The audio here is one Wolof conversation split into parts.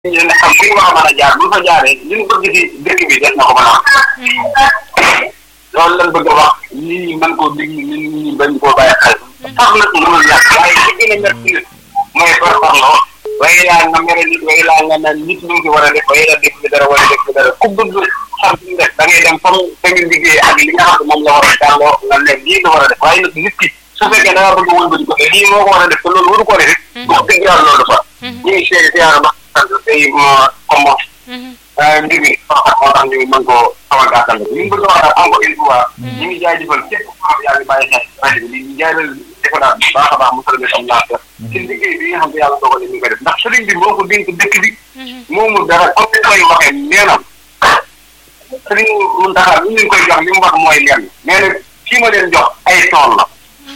ñu ne xam fi ñu war a mën a jaar bu fa jaaree li ñu bëgg ci dëkk bi def na ko mën a loolu lañ bëgg a wax nit ñi mën koo déglu nit ñi bañ koo bàyyi xel sax nag mënul yàq waaye li gën a métti nit mooy par parloo waaye laa nga mere nit waaye laa nga naan nit ñu ngi war a def waaye la def bi dara wala def bi dara ku bëgg xam fi def da ngay dem comme da nga liggéey ak li nga xam ne moom la war a jàngoo nga ne lii la war a def waaye nag nit ki su fekkee da nga bëgg a wëlbati ko lii moo ko war a def te loolu waru ko def wax dëgg yàlla loolu dafa ñu ngi seede siyaara ba sant tey comme mbir mi moo tax ñu mën koo xaw a gàttal ñu ngi bëgg a wax encore une fois ñu ngi jaajëfal képp ku xam yaa ngi bàyyi xel rajo bi di jaajëfal defaraat bu baax a baax mu sëlmi am laata ci liggéey bi nga xam ne yàlla dogal ni ñu koy def ndax sëriñ bi moo ko dénk dëkk bi moomu dara comme ni koy waxee nee na sëriñ Muntaxa li ñu koy jox li mu wax mooy lenn nee na kii ma leen jox ay tool la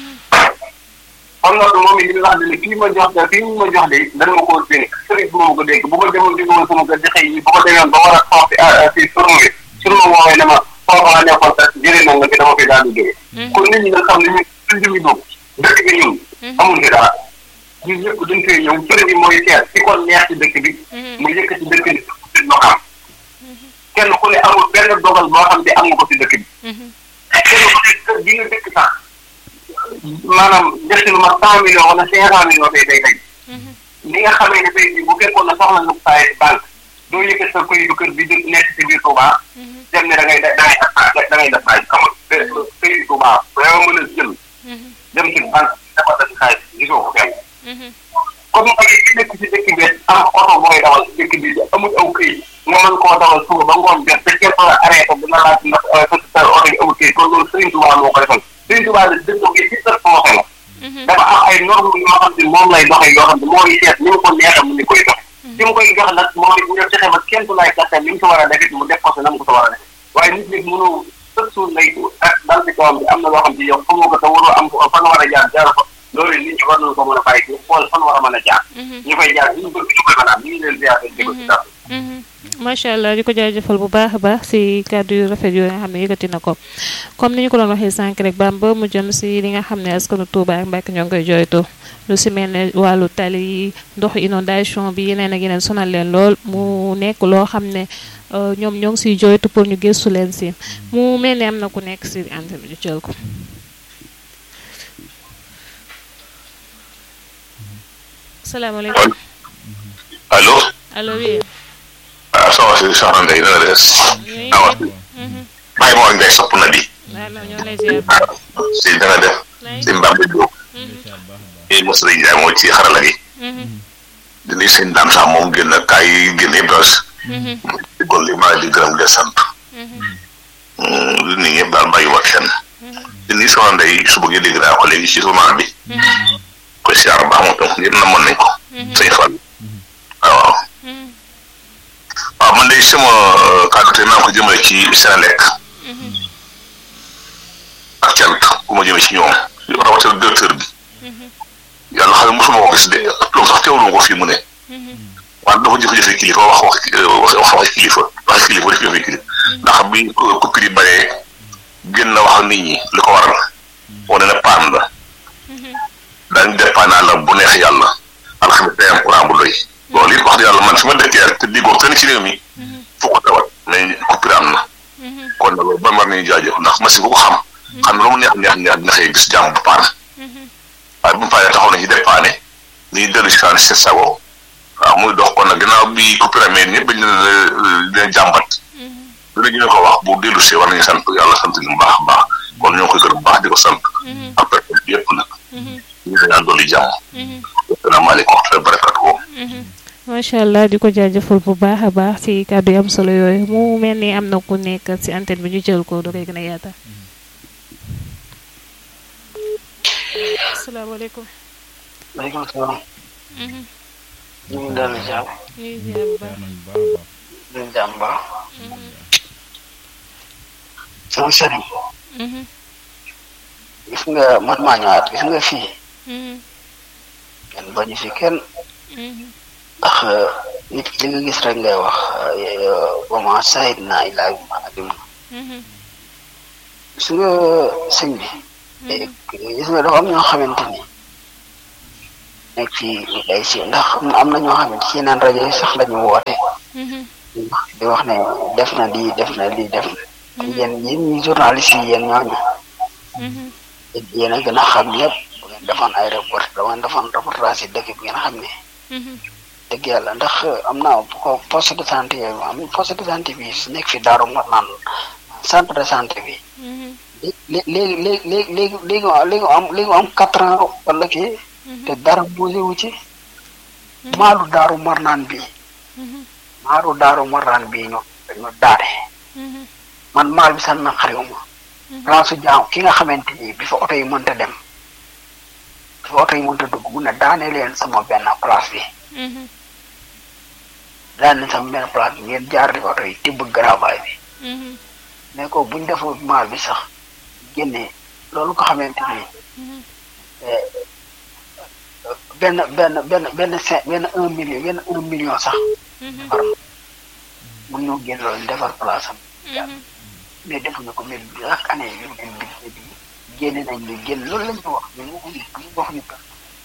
kon nag moom it li nga xam ne kii ma jox de kii ma jox de dana ma koo dénk sëriñ bi ma ko dénk bu ma demoon jóge woon sama kër di xëy yi bu ko demee ba war a toog si si surno bi surno woowee ne ma foofu la nekkoon sax jëlee na nga fi dama fi daal di jóge kon nit ñi nga xam ne ñun suñ jëmi dugg dëkk bi ñun amul fi dara ñun ñëpp dañ fee ñëw sëriñ bi mooy seet si kon neex ci dëkk bi mu yëkk ci dëkk bi si loxaam kenn ku ne amul benn dogal boo xam ne am nga ko si dëkk bi kenn ku ne kër gi nga dëkk sax maanaam def ci lu ma cent millions wala cinq cent millions tey day tey li nga xamee ne tey bu fekkoon na soxla nga saay banque doo yëkkat sa këyitu kër bi di nekk ci biir Touba dem ne da ngay da ngay da ngay def xaalis xamul këyitu Touba yow mën a jël dem ci banque dafa def xaalis gisoo ko fenn comme nag ki nekk ci dëkk bi am oto booy dawal ci dëkk bi amul aw këyit nga mën koo dawal suba ba ngoon jot te kenn la arrêté dina laaj ndax sa oto bi amul këyit kon loolu Serigne Touba moo ko defal Serigne Touba de dëkk bi ci sa projet la dafa am ay normes yoo xam ne moom lay doxee yoo xam ne mooy seet ni mu ko neexee mu ni koy dox ci mu koy jox nag moom it ñu fexe ba kenn du lay gàttal li mu ko war a def it mu def ko si na mu ko war a def waaye nit nit mënu sëg suul lay ak dal ci kawam bi am na loo xam ne yow xamoo ko te waroo am fan war a jaar jaar ko loolu nit ñi war nañu ko mën a bàyyi ñu xool fan war a mën a jaar ñu koy jaar ñu bëgg ñu koy mën a am ñu ngi leen ziar di ko ci dara macha allah di ko jaajëfal bu baax a baax si kàddu yu rafet yooyu nga xam ne yëkkati na ko comme ni ñu ko doon waxee sànq rek Bamba mu jëm si li nga xam ne askanu Touba ak Mbacke ñoo ngi koy jooytu lu si mel ne wàllu tali yi ndoxu inondation bi yeneen ak yeneen sonal leen lool mu nekk loo xam ne ñoom ñoo ngi siy jooytu pour ñu gëstu leen si mu mel ne am na ku nekk si antenne bi ñu jël ko. salaamaaleykum. allo. allo oui. ah soxna si soxna Ndeye dana des. awa bàyyi moo ngay sopp na di. si dana def. si Mbambe Diop. i Moussa Ndiaye moo ci xarala gi. di nuyu seen daam sax moom génn kaay yi génn yëpp daal. di kon li maa di gërëm de sant. di nuyu ñëpp daal bàyyi ma kenn. di nuyu soxna Ndeye suba gi dégg naa ko léegi ci journal bi. ko siyaar baax moom tam ñëpp na mën nañ ko. sëñ Fall waaw. waaw man de sama kàddu tey maa ngi ko jëmale ci Senelec ak cant ku ma jëmee ci ñoom rawatina directeur bi yàlla xam ne mosuma ko gis de loolu sax teewlu ko fii mu ne waaye dafa jëfe-jëfe kilifa wax wax wax wax kilifa wax kilifa def jëfe kilifa ndax bi coupure yi baree gën na wax nit ñi li ko waral wane na paan la daañu def paan la bu neex yàlla alxames day am courant bu doy loolu it wax dëgg yàlla man fi ma dëkkee te déggoo kenn ci réew mi fu ko tawat mais coupure am na kon nag loolu ban war nañu jaajëf ndax machine bu ko xam xam ne lu mu neex neex neex dina xëy gis jàmm bu paan waaye bu mu paanee taxaw na ci dépanne ni dellu si kaan seen sago waaw muy dox kon nag ginnaaw bi coupure amee ñëpp dañu leen jàmbat dina ñu ko wax bu dellu see war nañu sant yàlla sant ñu baax a baax kon ñoo koy gërëm baax di ko sant ak personne bi yëpp nag ñu ngi ñaan dolli jàmm asalaamaaleykum wa rahmatulah barakatuh macha allah di ko jaajëfal bu baax a baax ci kàddu yi am solo yooyu mu mel ni am na ku nekk ci antenne bi ñu jël ko da koy gën a yaata asalaamaaleykum. maaleykum salaam. ñu ngi daal di jàmm. ñu ngi ziar bu baax. ñu ngi jàmm baax. sama sëriñ. gis nga man maa ñëwaat gis nga fii. kenn bañu fi kenn. ndax nit ki li nga gis rek ngay wax ba ma sayid naa ilaa bi ma adim gis nga sëñ bi gis nga dafa am ñoo xamante ni nekk ci day si ndax am na ñoo xam ne ci yeneen rajo yi sax lañu woote di wax ne def na lii def na lii def na yéen yéen ñi journaliste yi yéen ñooñu yéen a gën a xam ñëpp bu ngeen defoon ay report da ngeen defoon reportage yi dëkk bi ngeen xam ne dëgg yàlla ndax am na ko poste de santé yooyu am poste de santé bi su nekk fi daaru nga naan centre de santé bi léegi léegi léegi léegi léegi léegi léegi am léegi am quatre ans wala kii te dara bougé wu ci maalu daaru marnaan bi maalu daaru marnaan bi ñu ñu daane man maal bi sax na xariwuma place su jaam ki nga xamante ni bi fa oto yi mënta dem bi fa oto yi mënta dugg mu ne daane leen sama benn place bi daane sama benn place bi ngeen jaar di oto yi tibb garabaay bi mais ko buñ defoo maal bi sax génne loolu ko xamante ni benn benn benn benn cinq benn un million benn un million sax defar mun ñoo génn loolu defar place am mais defuñu ko mais chaque année ñu leen dig bi génne nañ ñu génn loolu lañ ñu wax ñun waxuñu ñu waxuñu ko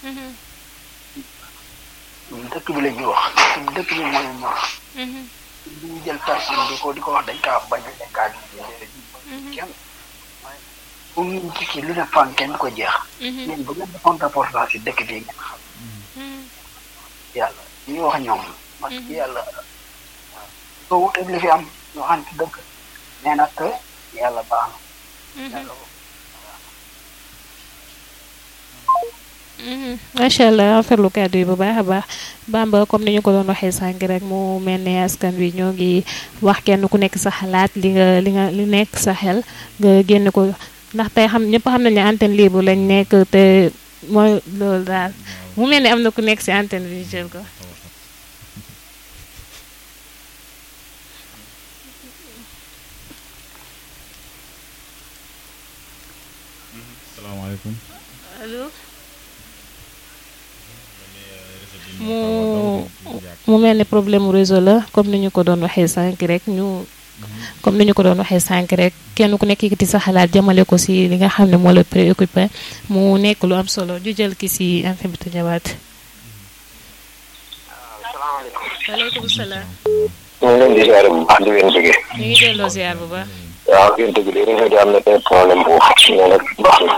ñun dëkk bi la ñuy wax dëkk bi mooy ñor li ñu jël personne di ko di ko wax dañ kaa bañ dañ kaa kenn pour ñu ci lu ne fan kenn ko jeex yéen bu ngeen defoon reportage si dëkk bi ngeen xam yàlla li ñu wax ñoom parce que yàlla soo wuteeg li fi am ñu xam ci dëkk nee na que yàlla baax na yàlla macha allah rafetlu kàddu yi bu baax a baax Bamba comme ni ñu ko doon waxee sànq rek mu mel ne askan wi ñoo ngi wax kenn ku nekk sa xalaat li nga li nga li nekk sa xel nga génn ko ndax tey xam ñëpp xam nañ ne antenne libre lañ nekk te mooy loolu daal mu mel ne am na ku nekk si antenne bi jël ko. salaamaaleykum. allo. mu mu mel ne problème mu réseau la comme ni ñu ko doon waxee sànq rek ñu. comme ni ñu ko doon waxee sànq rek kenn ku nekk yëkkati sa xalaat jëmale ko si li nga xam ne moo la préoccupé mu nekk lu am solo ju jël ki si info bi te ñëwaat. salaamaaleykum. waaleykum salaam. ñu ngi leen di ziare bu baax di leen bëggee. ñu ngi delloo ziar bu baax. waaw ngeen dëgg de réseau bi am na benn problème foofu mais nag baax na.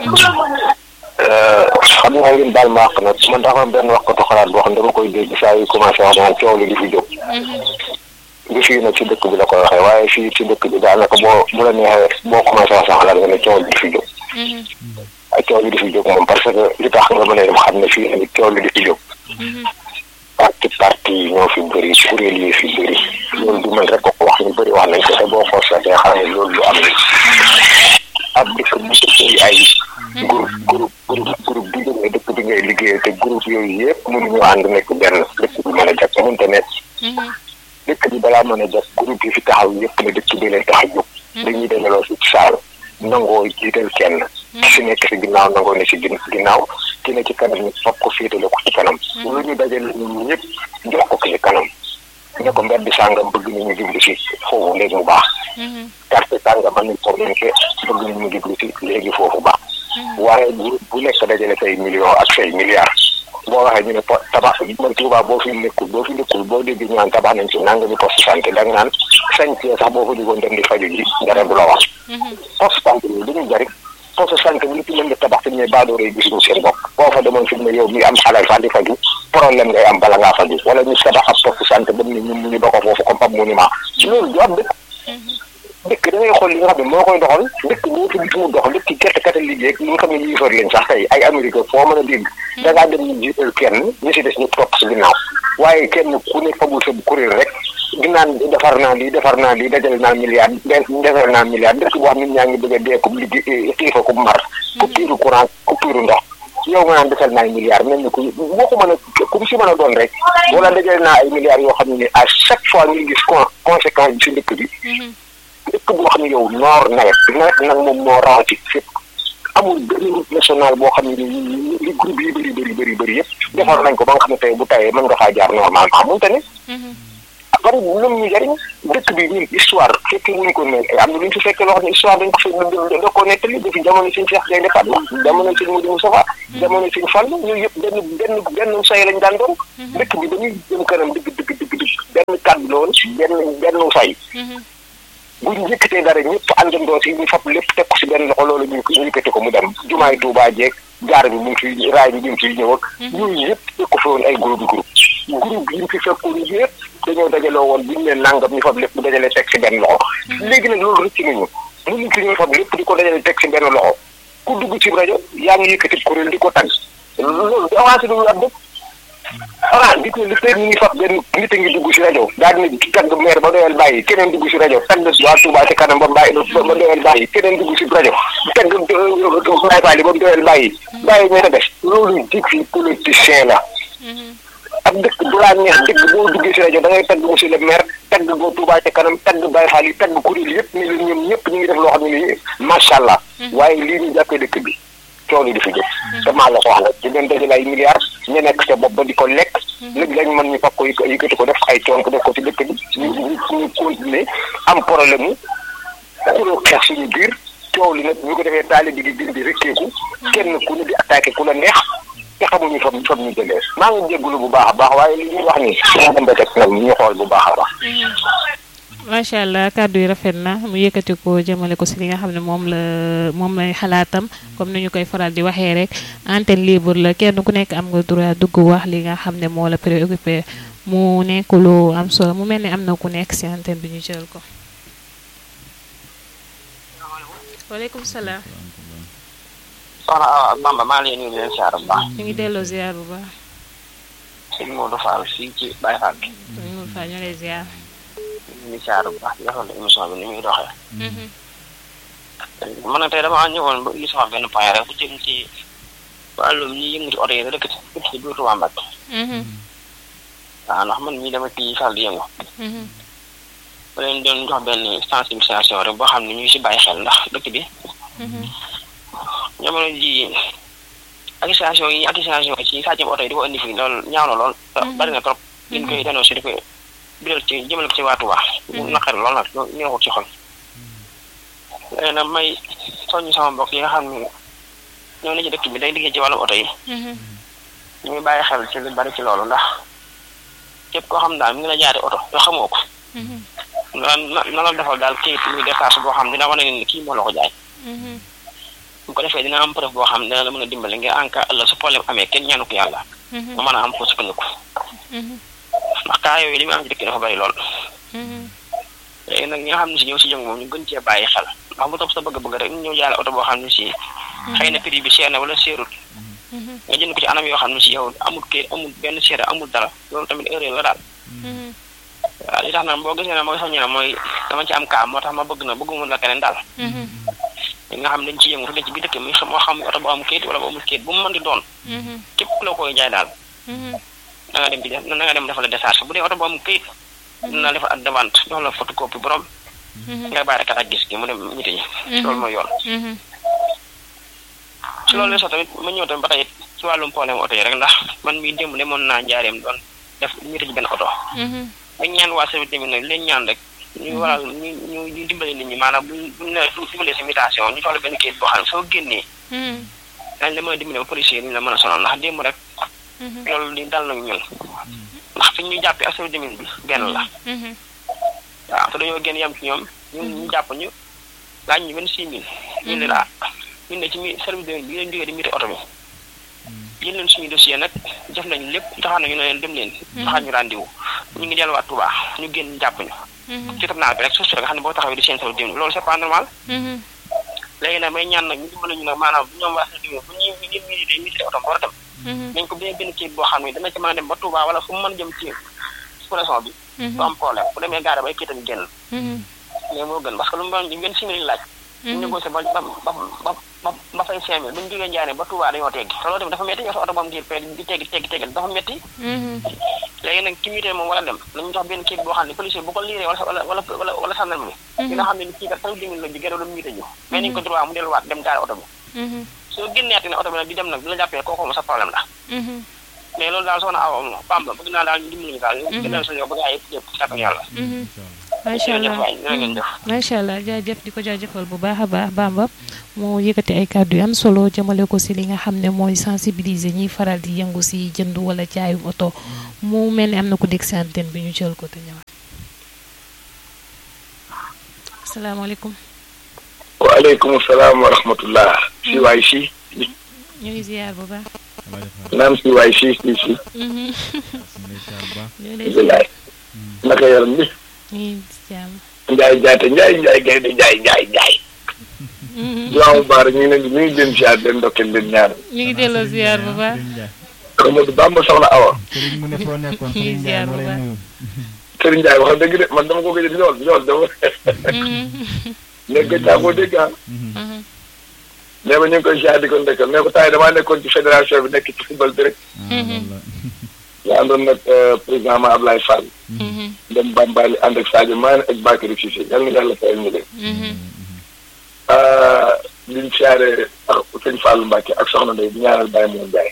xam naa ngeen baal ma àq nag man dafa am benn waxkatu xalaat boo xam ne dama koy dégg saa yu commencé wax naan coow li di fi jóg. bi fii nag ci dëkk bi la koy waxee waaye fii ci dëkk bi daanaka boo bu la neexee boo commencé wax sa xalaat nga ne coow li di fi jóg. ak coow li di fi jóg moom parce que li tax nga mën a dem xam ne fii tamit coow li di fi jóg. parti parti yi ñoo fi bëri kuréel yi fi bëri loolu du man rek ko ko wax ñu bëri wax nañ ko te boo constaté xam ne loolu lu am na ab dëkk bu bëri ay groupe groupe groupe groupe bu jógee dëkk bi ngay liggéeyee te groupe yooyu yëpp mënuñu ànd nekk benn dëkk bi mën a jag mënta nekk dëkk bi balaa mën a jag groupe yi fi taxaw yëpp ne dëkk bi leen tax a jóg dañuy dajaloo si saal nangoo jiital kenn ki si nekk si ginnaaw nangoo ne si ginnaaw ki ne ci kanam ñu foog ko féetale ko ci kanam lu ñu dajale ñun ñëpp jox ko ki ci kanam ne ko mbedd sàngam bëgg nañu jublu si foofu léegi mu baax carte sàngam am nañ problème ke bëgg nañu jublu si léegi foofu baax waaye bu bu nekk dajale say millions ak say milliards boo waxee ñu ne po tabax man Tuuba boo fi nekkul boo fi nekkul boo déggee ñu naan tabax nañ ci nangami poste santé da nga naan sañcee sax boo fa déggoon dem di faju ji dara du la wax poste santé yooyu dañuy jariñ poste santé bi li ci mën nga tabax te ñooy baadoore gisuñu seen bopp boo fa demoon fi mu ne yow mi am xalal sax di faju problème ngay am bala ngaa faju wala ñu tabax ab poste santé ba ne ñun mu ñu ba ko foofu comme ab monument loolu du am dëkk dëkk da ngay xool li nga xam ne moo koy doxal dëkk boo fi gis mu dox dëkk gerte kata liggéey ñi nga xam ne ñu yëfar leen sax tey ay Amérique foo mën a dégg da ngaa dem ñu jiital kenn ñu si des ñu topp si ginnaaw waaye kenn ku ne fagul sa kuréel rek ginnaan defar naa lii defar naa lii dajale naa milliard defar naa milliard dëkk boo xam ne ñaa ngi bëgg a dee ko liggéey xiifa ko mar coupure courant coupure ndox yow nga naan defal naa ay milliards mel ni ku boo ko mën a ku mu si mën a doon rek wala dajale naa ay milliards yoo xam ne à chaque fois ñu gis conséquence bi si dëkk bi dëkk boo xam ne yow noor nawet nawet nag moom moo rawati fépp amul benn route nationale boo xam ne li groupe yi bëri bëri bëri bëri yëpp defar nañ ko ba nga xam ne tey bu tawee mën nga faa jaar normalement mënta ne bari lu ñu jariñ dëkk bi ñun histoire fekke wuñ ko ne am na lu ñu fi fekkee loo xam ne histoire dañ ko fi da koo nettali depuis jamono suñu Cheikh Gaynde Fatma jamono suñu Modou Moustapha jamono suñu Fall ñooyu yëpp benn benn benn say lañ daan doon dëkk bi dañuy jëm kanam digg digg digg digg benn kàddu la woon benn benn say bu ñu yëkkatee dara ñëpp àndandoo si ñu fab lépp teg ko si benn loxo loolu ñu ñu yëkkati ko mu dem jumaay Tuubaa jeeg jaar bi mu ngi fi raay bi mu ngi fi ñëw ak yooyu yëpp teg ko fi woon ay groupe groupe groupe yi ñu fi fekkoon yëpp dañoo dajaloo woon bu ñu leen nangam ñu fab lépp dajale teg si benn loxo léegi nag loolu rëcc nañu mënuñ fi ñoo fab lépp di ko dajale teg si benn loxo ku dugg ci rajo yaa ngi yëkkati kuréel di ko tàgg loolu di avancé du ab dëkk ah gis nga li tey ñu ngi fab benn nit a ngi dugg si rajo daal di ne tagg maire ba doyal bàyyi keneen dugg si rajo tagg waa Touba ci kanam ba bàyyi ba doyal bàyyi keneen dugg si rajo tagg Baye Fall ba doyal bàyyi bàyyi ñoo def loolu dig fi politicien la ak dëkk bu laa neex dëkk boo duggee si rajo da ngay tagg monsieur le maire tagg boo Touba ci kanam tagg Baye Fall yi tagg kuréel yëpp ni leen ñoom ñëpp ñu ngi def loo xam ne nii macha allah waaye lii ñu jàppee dëkk bi coow li di fi jóg te maa la ko wax nag di leen dajale ay milliards ñu nekk sa bopp ba di ko lekk léegi lañ mën ñu fab ko yëkkati ko def ay coon ko def ko ci dëkk bi ñu ñu continuer am problème mu xuloo xeex suñu biir coow li nag ñu ko defee taali bi di gën di rëkkeeku kenn ku ne di attaqué ku la neex te xamuñu fam fam ñu jëlee maa ngi jégalu bu baax a baax waaye li ñuy wax ni moo dem ba teg nag ñu xool bu baax a baax macha allah kàddu yi rafet na mu yëkkati ko jëmale ko si li nga xam ne moom la moom lay xalaatam comme ni ñu koy faral di waxee rek antenne libre la kenn ku nekk am nga droit dugg wax li nga xam ne moo la préoccupé mu nekk lu am solo mu mel ni am na ku nekk si antenne bi ñu jël ko. waaleykum salaam. soxna Awa Bamba maa ngi leen di leen siyaar bu baax. ñu ngi delloo ziar bu baax. sëñ Modou Fall fii ci Baye Fall bi. sëñ Modou Fall ñu lay ziar. ñu ngi siyaar bu baax di rafetlu émission bi ni muy doxee. man nag tey damaa ñëwoon ba gis sama benn point rek bu jëm ci wàllum ñi yëngu ci oto yi rek dëkk ci biir Touba Mbacké. waaw ndax man mii dama ci fal di yëngu. ba leen doon jox benn sensibilisation rek boo xam ne ñu ngi si bàyyi xel ndax dëkk bi. jamono ji accusation yi accusation ci sàccum oto yi di ko indi fii loolu ñaaw na lool. bari na trop. ñu koy dénoncé di ko biral ci jëmale ko ci waa Touba. mu naqari lool nag ñoo ko ci xol. léegi nag may soññ sama mbokk yi nga xam ne ñoo ne ci dëkk bi day liggéey ci wàllum oto yi. ñu ngi bàyyi xel ci lu bari ci loolu ndax képp koo xam daal mi ngi la jaari oto yoo xamoo ko. na na la defal daal kayit muy décharge boo xam dina wane ne kii moo la ko jaay. bu ko defee dina am preuve boo xam dina la mën a dimbale ngir en cas ëllëg su problème amee kenn ñaanu ko yàlla. mu mën a am foo sukkandiku. ndax kaa yooyu li muy am ci dëkk dafa bari lool. léegi nag ñi nga xam ne si ñëw si jëng moom ñu gën cee bàyyi xel ndax mu topp sa bëgg-bëgg rek ñu ñëw jaale oto boo xam ne si. xëy na prix bi seer na wala seerut. nga jënd ko ci anam yoo xam ne si yow amul kayit amul benn seere amul dara loolu tamit erreur la daal. waaw li tax nag boo gisee ne mooy soññi na mooy dama ci am kaa moo tax ma bëgg na bëgguma la keneen daal. li nga xam dañ ci yëngu dañ ci biir dëkk mi moo xam oto bu am kayit wala bu amul kayit bu mu mën di doon. képp ku la koy jaay daal. na nga dem ci def na nga dem defal la décharge bu dee oto bu am kayit. dina defal ak devante jox la photocopie borom. nga bàyyi rek ak gis gi mu dem ñite ñi. loolu mooy yoon. si loolu la sax tamit ma ñëw tamit ba tey ci wàllum problème oto yi rek ndax man mii démb demoon naa njaareem doon def ñite ci benn oto. dañ ñaan waa service tamit nag leen ñaan rek. ñu waral ñu ñu ñu dimbale nit ñi maanaam buñ buñ ne dimbalee sa mutation ñu jox la benn kayit boo xam ne soo génnee. dañ la mën a dimbale ba policier yi ñu la mën a sonal ndax démb rek. loolu li dal nañu ñun. ndax fi ñu jàppee ak service bi benn la. waaw te dañoo génn yem ci ñoom ñun ñu jàpp ñu laaj ñu benn six mille. ñu ne la ñu ne ci mi service bi leen jógee di miti oto bi. jël leen suñu dossier nag def nañu lépp taxaw nañu ne leen dem leen. taxaw ñu rendez-vous ñu ngi delluwaat Touba ñu génn jàpp ñu. ci tam naa bi rek suuf si nga xam ne boo taxawee di seen saw dim loolu c'est pas normal. léegi nag may ñaan nag ñu dimbali ñu nag maanaam bu ñoom waa sa dim bu ñuy ñun mii day miti oto war a dem. nañ ko benn benn kayit boo xam ne dana ci mën a dem ba Touba wala fu mu mën a jëm ci sous-région bi. du am problème bu demee gaare ba ay kayitam génn. mais moo gën parce que lu mu doon benn simili laaj. ñu négocié ba ba ba ba ba fay cinq mille bu ñu jógee njaaree ba Touba dañoo teggi te loolu tamit dafa métti yow sa oto ba am ngir di teggi teggi teggi dafa métti léegi nag ki mitee moom war a dem nañu jox benn kayit boo xam ne policier bu ko liiree wala wala wala wala sànnal mi dina xam ne ni kii kat sax dimin la bi gëna doon mité ñu mais nañ ko droit mu delluwaat dem gaare oto bi soo génneeti ne oto bi nag di dem nag di la jàppee kooku moom sa problème la mais loolu daal soxna Awa Bamba bëgg naa daal ñu dimbali ñu daal ñu gënal sa yow bëgg naa yëpp yëpp sàkk yàlla macha allah macha allah jaajëf di ko jaajëfal bu baax a baax Bamba moo yëkkati ay kàddu yu am solo jëmale ko si li nga xam ne mooy sensibiliser ñiy faral di yëngu si jënd wala jaayum oto mu mel ni am na ko dégg si antenne bi ñu jël ko te ñëwaat. asalaamaaleykum. waaleykum salaam wa rahmatullah. si waay si. ñu ngi ziar bu baax. naam si waay si si si. ñu ngi lay naka yaram bi. ñu ngi jàmm. Njaay jaate Njaay Njaay gaynde Njaay Njaay Njaay. waaw Baara ñu ngi leen di ñu ngi leen ziar leen ndokkeel leen ñaan. ñu ngi delloo ziar bu baax. Amadou Bamba soxna Awa. Sëriñ mu ne foo nekkoon ñu ngi Sëriñ ziar Ndiaye bu moo lay baax. nuyu. Serigne Ndiaye wax dëgg de man dama ko gëj a ñool ñool dama. nekk naa koo dégg ah. nee ba ñu ngi koy ziar di ko ndekkal nee ko taay damaa nekkoon ci fédération bi nekk ci football bi rek. Ah, loolu la. yaa àndoon nag président ma Ablaye Fall. dem Bambali ànd ak Sadio Mané ak Bakary Cissé yal na yàlla fayal ñu leen. liñ siyaare ak sëñ Fallou Mbacke ak soxna Ndeye di ñaanal Baye Moom Ndiaye.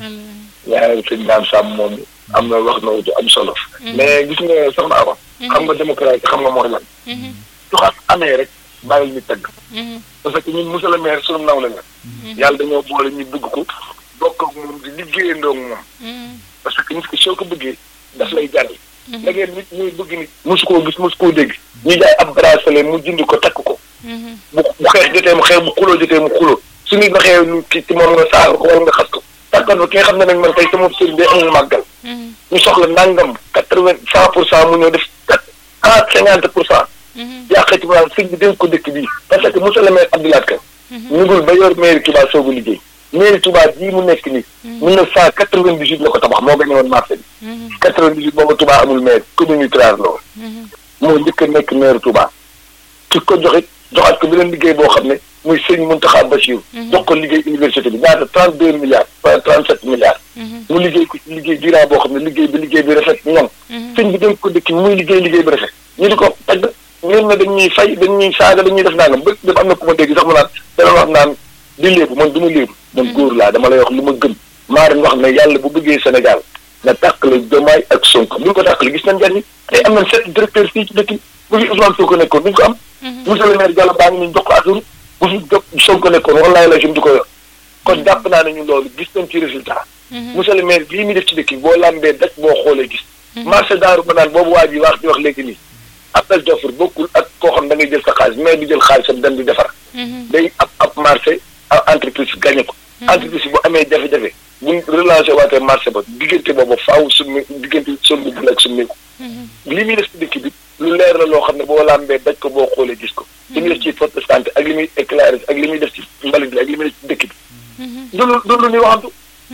ñaanal sëñ Dame Sam moom am na wax na wutu am solo. mais gis nga soxna Awa. xam nga démocratie xam nga mooy lan. su xas amee rek bàyyil ñu tëgg. parce que ñun monsieur le maire sunu nawle la. yàlla dañoo boole ñu bëgg ko bokk ak moom di liggéeyandoo ak moom. parce que nit ki soo ko bëggee daf lay jaral. da ngeen nit ñuy bëgg nit mosu koo gis mosu koo dégg. ñu jaay ab bracelet mu jënd ko takk ko. bu bu xeex jotee mu xeex bu xuloo jotee mu xuloo su nit waxee lu ci ci moom nga saaga ko wala nga xas ko. takkan ba ki nga xam ne nag man tey sama sëriñ day amul màggal. ñu soxla nangam quatre vingt cent pour cent mu ñëw def quatre ah cinquante pour cent. yàqee ci maanaam sëñ bi dénk ko dëkk bii parce que monsieur le maire Abdoulaye Ka. ñugul ba yor mairie Touba soogu liggéey. mairie Touba bii mu nekk nii. mille neuf cent quatre vingt dix huit la ko tabax moo gën a woon marché bi. quatre vingt dix huit boobu Touba amul maire commune rurale la woon. moo njëkk a nekk maire Touba. ki ko joxit joxaat ko beneen liggéey boo xam ne muy sëñ Mountakha Bassirou. jox ko liggéey université bi ñaata trente deux milliards wala trente sept milliards. mu liggéey ko ci liggéey durant boo xam ne liggéey bi liggéey bi rafet ñoom. sëñ bi dénk ko dëkk bi muy liggéey liggéey bi rafet. ñu di ko tagg ñun ne dañuy fay dañuy saaga dañuy def nangam ba dem am na ku ma dégg sax mu naan dana wax naan di léebu man du ma léebu man góor laa dama lay wax lu ma gëm maa ren wax ne yàlla bu bëggee Sénégal na tàqale Diomaye ak Sonko bu ñu ko tàqale gis nañ njariñ tey am nañ sept directeurs fii ci dëkk bi bu fi Ousmane Sonko nekkoon duñ ko am monsieur le maire Diallo baa ngi ñu jox ko asuru bu fi jox Sonko nekkoon wallaay la jëm di ko yor kon jàpp naa ne ñu loolu gis nañ ci résultat monsieur le maire bii mi def ci dëkk bi boo lambee daj boo xoolee gis marché daaru ba naan boobu waa ji wax di wax léegi nii appel d'offre bokkul ak koo xam da ngay jël sa xaalis mais du jël xaalisam dem di defar day ab ab marché ab entreprise gagné ko entreprise bu amee jafe-jafe buñ relancé waatee marché ba diggante boobu faaw summi diggante sombi bu nekk summeeku li muy def ci dëkk bi lu leer la loo xam ne boo lambee daj ko boo xoolee gis ko li muy def ci poste de santé ak li muy éclairé ak li muy def ci mbalit bi ak li muy def ci dëkk bi du lu du lu ñuy waxantu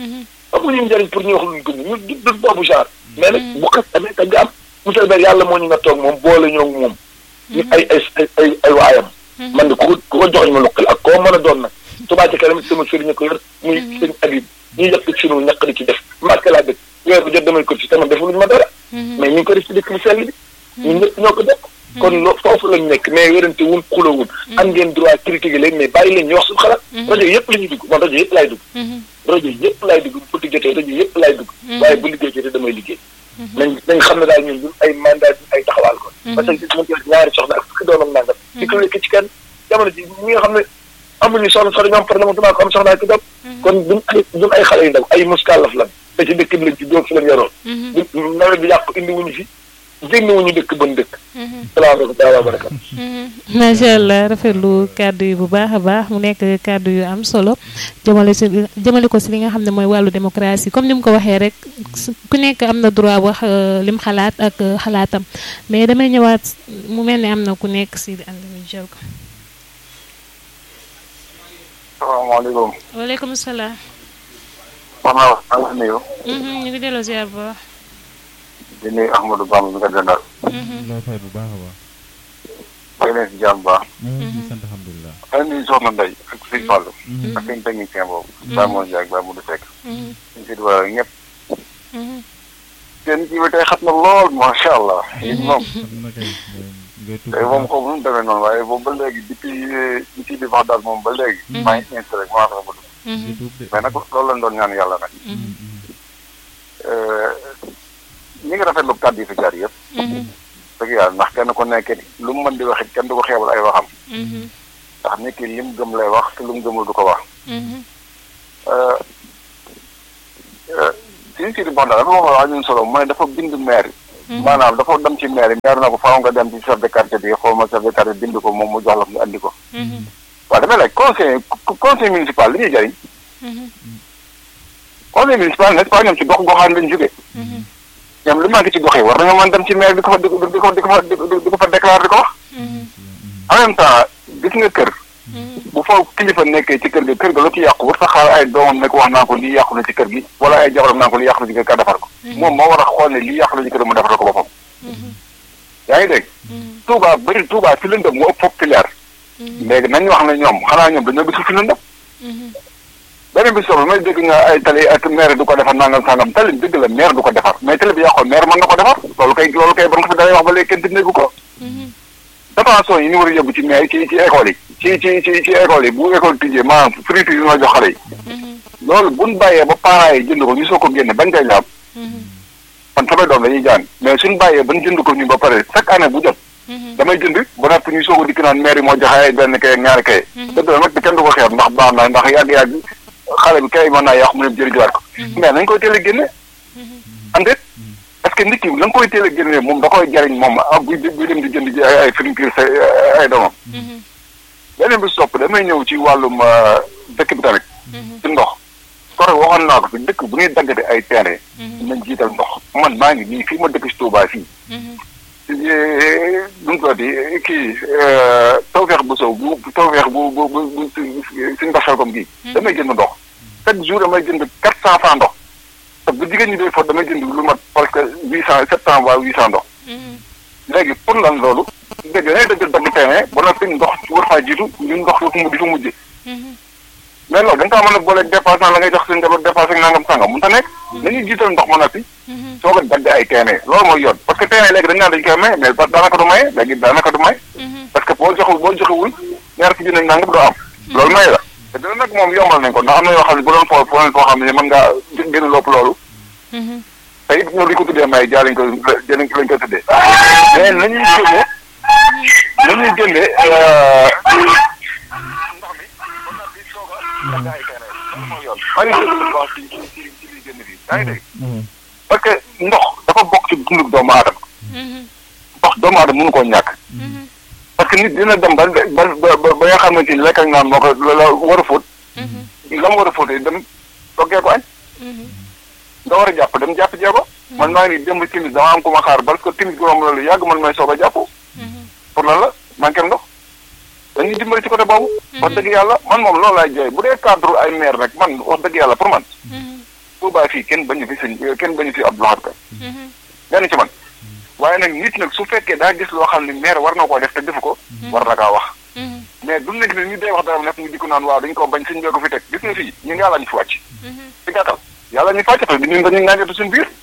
amuñu njëriñ pour ñu wax luñ gëm ñu du du boobu genre mais nag bu xas amee tagg am monsieur le maire yàlla moo ñu nga toog moom boole ñoo ngi moom ñu ay ay ay ay waayam man de ku ko ku ko joxoñ ma luqal ak koo mën a doon nag Touba ci kanam sama sëriñ ko yor muy sëñ Habib ñuy yàq ci sunu ñaq di ci def marqué laa dëkk weer bu jot damay ko ci tamit defaluñu ma dara mais ñu ngi ko def ci dëkk bu sell bi ñun ñëpp ñoo ko bokk kon loo foofu lañ nekk mais wérante wun xuloo wun am ngeen droit critiquer leen mais bàyyi leen ñu wax suñu xalaat rajo yëpp la ñuy dugg man rajo yëpp laay dugg rajo yëpp laay dugg bu politique jotee rajo yëpp laay dugg waaye bu liggéey jotee damay liggéey nañ nañ xam ne daal ñun duñ ay mandat duñ ay taxawaal ko parce que gis mën ko ñaari soxna ak fukki doom ak nangam di ko wékk ci kenn jamono ji ñi nga xam ne amuñu soxna sax dañoo am problème damaa ko am soxna ak doom kon duñ ay duñ ay xale yu ndaw ay muskàllaf lan te ci dëkk bi lañ ci doom fi lañ yoroon du nawet bi yàq indi wuñu fi génn wuñu dëkk ban dëkk salaamaaleykum taala wa barakatu macha allah rafetlu kàddu yi bu baax a baax mu nekk kàddu yu am solo jëmale si jëmale ko si li nga xam ne mooy wàllu démocratie comme ni mu ko waxee rek ku nekk am na droit wax lim xalaat ak xalaatam mais damay ñëwaat mu mel ni am na ku nekk si di ànd ñu jël ko. salaamaaleykum. waaleykum salaam. wax naa wax maa ngi nuyu. ñu ngi delloo ziar bu baax. di nuyu Ahmadou Bamba mi nga dendal. loo fay bu baax a baax. maa ngi leen si jàmm baax. ñu ngi sant alhamdulilah. maa ngi nuyu Soxna Ndeye ak Sëñ Fallou. ak seen technicien boobu. Baye Mor Ndiaye ak Baye Modou Seck. ñu si diwaan ñëpp. seen kii bi tey xam na lool macha allah. yéen moom xam na kay ngay tudd tey moom xaw ma nu mu demee noonu waaye boobu ba léegi depuis depuis di wax daal moom ba léegi. maa ngi installé rek maa fexe ba dugg. ngay tuub de. mais nag loolu lañ doon ñaan yàlla nag. ñi ngi rafetlu kàddu yi fi jaar yëpp. dëgg yàlla ndax kenn ku nekk lu mu mën di wax it kenn du ko xeebal ay waxam. ndax nit ki lim gëm lay wax te lu mu gëmul du ko wax. si si di bon daal dafa wax ñun solo mooy dafa bind maire yi. maanaam dafa dem ci maire yi maire na ko faaw nga dem ci chef de quartier bi xaw ma chef de quartier bind ko moom mu jox la nga andi ko. waaw damay laaj conseil conseil municipal li ñuy jëriñ. conseil municipal n'est-ce pas ñoom ci gox goxaan lañ jógee. ñoom lu manqué ci gox yi war nañoo mën dem ci maire di ko fa di ko di ko di ko fa di ko fa déclaré di ko wax. en même temps gis nga kër. bu fa kilifa nekkee ci kër ga kër ga lu ci yàqu war sa xaar ay doomam nekk wax naa ko lii yàqu na ci kër gi wala ay jabaram naa ko lii yàqu na ci kër ga defar ko. moom moo war a xool ne lii yàqu na ci kër mu defar ko boppam. yaa ngi dégg. Touba bëri Touba fi lëndëm mu ëpp foofu fi leer. léegi nañu wax ne ñoom xanaa ñoom dañoo gisul fi lëndëm. beneen bi soxla may dégg nga ay tali ak maire du ko defar nangam sangam tali dëgg la maire du ko defar mais tali bi yàqoon maire mën na ko defar loolu kay loolu kay ba nga fi dalay wax ba léegi kenn déggu ko. dépension yi ñu war a yóbbu ci maire ci ci école yi. ci ci ci ci école yi bu école tijjee maanaam friture yi ñu jox xale yi. loolu buñ bàyyee ba parents yi jënd ko ñu soo ko génne bañ koy laab. man samay doom dañuy jàng mais suñ bàyyee bañ jënd ko ñu ba pare chaque année bu jot. damay jënd ba noppi ñu soog a dikk naan maire yi moo joxe ay benn kay ak ñaari kay. dëgg la nag kenn du ko xeeb ndax baax na ndax yàgg-yàgg xale bi kay mën naa yàqu mu dem jëriñuwaat ko. mais nañ koy teel a génne. am déet parce que nit ki la nga koy teel a génne moom da koy jariñ moom ah buy buy dem di jënd ji ay ay friture sa ay doomam. beneen bi sopp damay ñëw ci wàllum dëkk bi tamit. ci ndox. kore waxoon naa ko fi dëkk bu ñuy daggate ay terrain. nañ jiital ndox man maa ngi nii fii ma dëkk si Touba fii. nu mu tuddati kii tawfeex bu sow bu tawfeex bu bu bu bu suñu mbasal comme gii. damay jënd ndox. chaque jour damay jënd quatre cent francs ndox. te bu jigéen ñi day fot damay jënd lu mat parce que huit cent sept cent waa huit cent ndox. léegi pour lan loolu. dégg nga dëgg dagg terrain ba noppi ndox war faa jiitu ñun ndox fu mu di fa mujjee. mais loolu da nga kaa mën a booleeg dépasse la ngay jox seen njaboot dépasse ak nangam sangam mun ta nekk. nañuy jiital ndox ma noppi. soo ko dagg ay terrain loolu mooy yoon parce que terrain léegi dañu naan dañu koy maye mais daanaka du maye léegi daanaka du maye. parce que boo joxul boo joxewul ñaar ci junne nangam doo am. loolu maye la te dina nag moom yombal nañ ko ndax am na yoo xam ne bu doon foo foo foo xam ne mën ngaa gën a lopp loolu. te it ñoom li ko tuddee maye jaa lañ ko lañ ko lañ ko tuddee. mais nañuy génne nañuy génne ndox mi ba noppi soog a dagg ay terrain loolu mooy yoon. maa ngi dégg lu wax ci ci ci ci liy génn fii yaa ngi dégg. parce que ndox dafa bokk ci dundu doomu aadama. ndox doomu aadama mënu koo ñàkk. parce que nit dina dem ba ba ba ba nga xamante ni lekk ak naan moo ko la war a fóot. la mu war a fóotee dem toggee ko añ. nga war a jàpp dem jàpp jee ko. man maa ngi dem timis dama am ku ma xaar parce que timis bi moom la lu yàgg man may soog a jàpp. pour lan la manqué ndox. dañuy dimbali ci côté boobu. wax dëgg yàlla man moom loolu laay jooy bu dee cadre ay maire nag man wax dëgg yàlla pour man. Touba fii kenn bañu fi sëñ kenn bañu fi Abdou Lahad Ka benn ci man waaye nag nit nag su fekkee daa gis loo xam ne maire war na koo def te defu ko war na kaa wax mais du nekk ne ñu day wax dara nekk ñu di ko naan waaw dañu ko bañ sëñ bee ko fi teg gis nga fii ñun yàlla ñu fi wàcc ci gàttal yàlla ñu fàcc te ñun dañuy ngànjante suñu biir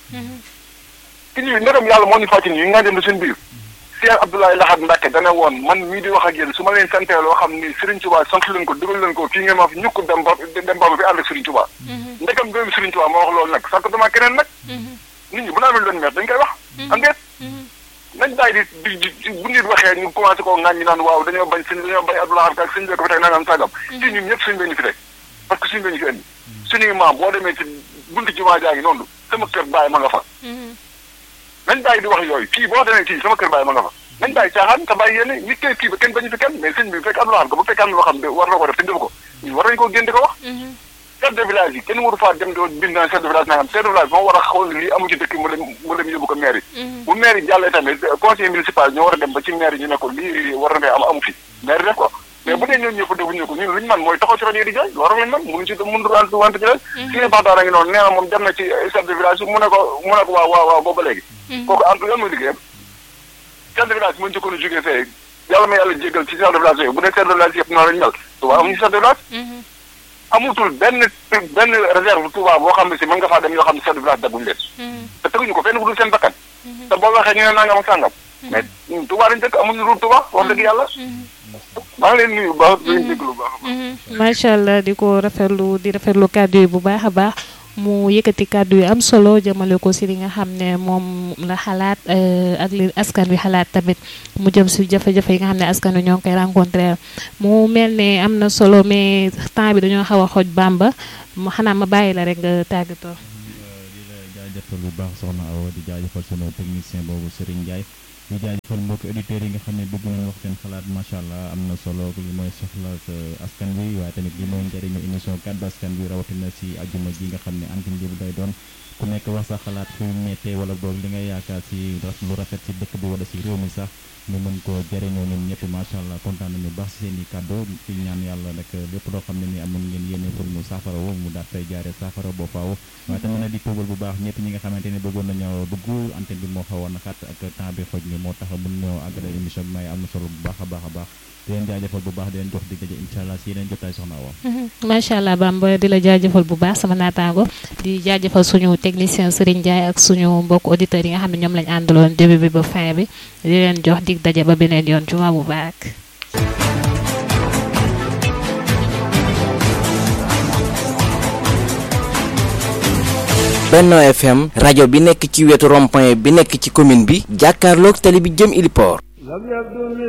ki ñu ndegam yàlla moo ñu fàcc ni ñu ngànjante suñu biir Cheikh Abdoulaye Lahad Mbacke dana woon man mii di wax ak yéen su ma leen santee loo xam ni Serigne Touba sant leen ko dugal leen ko fii ngeen ma fi ñukk dem ba dem ba fi ànd ak Serigne Touba ndegam doomu Serigne Touba moo wax loolu nag sant dama keneen nag nit ñi bu naa mel leen meer dañ koy wax am ngeet nañ bàyyi di di bu nit waxee ñu commencé koo ŋàññi naan waaw dañoo bañ sëñ dañoo bañ Abdou Lahad ak sëñ bee ko fi teg nangam sàggam fii ñun ñëpp suñ bee ñu fi teg parce que suñ bee ñu fi indi suñuy maam boo demee ci buntu jumaa jaa ngi noonu sama kër bàyyi ma nga fa nañ bàyyi di wax yooyu fii boo demee fii sama kër bàyyi ma nga fa nañ bàyyi caaxaan te bàyyi yéen nit kay kii ba kenn bañu fi kenn mais sëñ bi bu fekk Abdou Lahad ko bu fekkee am na loo xam ne war na ko def te def ko ñu war nañ koo génn di ko wax chef de village yi kenn waru faa dem doo bind naan chef de village nangam chef de village moo war a xool lii amu ci dëkk mu dem mu dem yóbbu ko maire yi bu maire yi jàllee tamit conseil municipal ñoo war a dem ba ci maire yi ñu ne ko lii war na am amu fi maire def ko mais bu dee ñoom ñëpp defuñu ko ñun luñu man mooy taxaw ci rajo di jaay loolu lañ man mënuñ ci mënu wante wante ci leen si ne baxtaan a ngi noonu nee na moom dem na ci chef de village mu ne ko mu ne ko waaw waaw waaw booba léegi kooku en lan mooy liggéeyam chef de village mu njëkkoon a jógee fee yàlla ma yàlla jégal ci chef de village yooyu bu dee chef de village yëpp noonu lañu mel Touba amuñu chef de village amutul benn benn réserve Touba boo xam ne si mën nga faa dem yoo xam ne chef de village dagguñu leen te teguñu ko fenn fu dul seen bakkan te boo waxee ñu ne nangam ak sàngam mais Touba dañ dëkk amuñu lu Touba wax dëgg yàlla maa ngi leen nuyu bu baax di leen déglu bu baax a baax macha allah di ko rafetlu di rafetlu kàddu yi bu baax a baax mu yëkkati kàddu yu am solo jëmale ko si li nga xam ne moom la xalaat ak li askan wi xalaat tamit mu jëm si jafe-jafe yi nga xam ne askan wi ñoo ngi koy rencontré mu mel ne am na solo mais temps bi dañoo xaw a xoj bamba mu xanaa ma bàyyi la rek nga tàggatoo. di la jaajëfal bu baax soxna Awa di jaajëfal sunu technicien boobu Serigne Ndiaye di jaajëfal mbokki auditeurs yi nga xam ne bëgg nañ wax seen xalaat macha allah am na solo li mooy soxla askan wi waaye tamit li mooy njëriñu émission kàddu askan wi rawatina si ajuma ji nga xam ne antenne bi day doon ku nekk wax sa xalaat fu mettee wala boog li nga yaakaar si lu rafet si dëkk bi wala si réew mi sax ñu mën ko jëriñoo ñun ñëpp macha allah kontaan nañu baax si seen i kàddu fi ñaan yàlla nag lépp loo xam ne ni amoon ngeen yéene pour mu saafara woo mu daat fay jaaree saafara boo faaw waaye tamit nag di tuubal bu baax ñëpp ñi nga xamante ne bëggoon nañoo dugg antenne bi moo xawoon na xat ak temps bi xoj ni moo tax mën ñoo àggale émission bi may am na solo bu baax a baax a baax di leen jaajëfal bu baax di leen jox dig daje incha allah si yeneen jotaay soxna Awa macha allah Bamba di la jaajëfal bu baax sama naataango di jaajëfal suñu technicien Serigne Ndiaye ak suñu mbokk auditeurs yi nga xam ne ñoom lañ àndaloon début bi ba fin bi di leen jox dig daje ba beneen yoon juma bu baax. Benno FM rajo bi nekk ci wetu rond-point bi nekk ci commune bi jàkkaarloog tali bi jëm Iliport